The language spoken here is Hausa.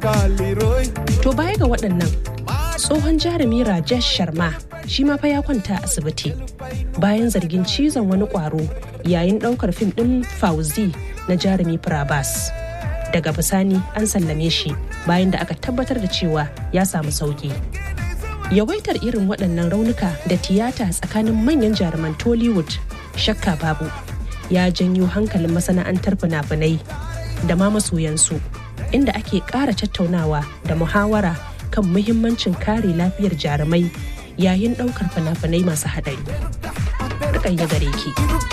To baya ga waɗannan tsohon jarumi Rajesh Sharma shi ma fa ya kwanta asibiti bayan zargin cizon wani ƙwaro yayin ɗaukar fim ɗin Fauzi na jarumi Prabhas. Daga bisani an sallame shi bayan da aka tabbatar da cewa ya samu sauki. Yawaitar irin waɗannan raunuka da tiyata tsakanin manyan jaruman Tollywood shakka babu ya janyo hankalin masana'antar fina-finai da ma masoyansu inda ake ƙara tattaunawa da muhawara kan muhimmancin kare lafiyar jarumai yayin ɗaukar fina-finai masu haɗari. Rukayya gare ki.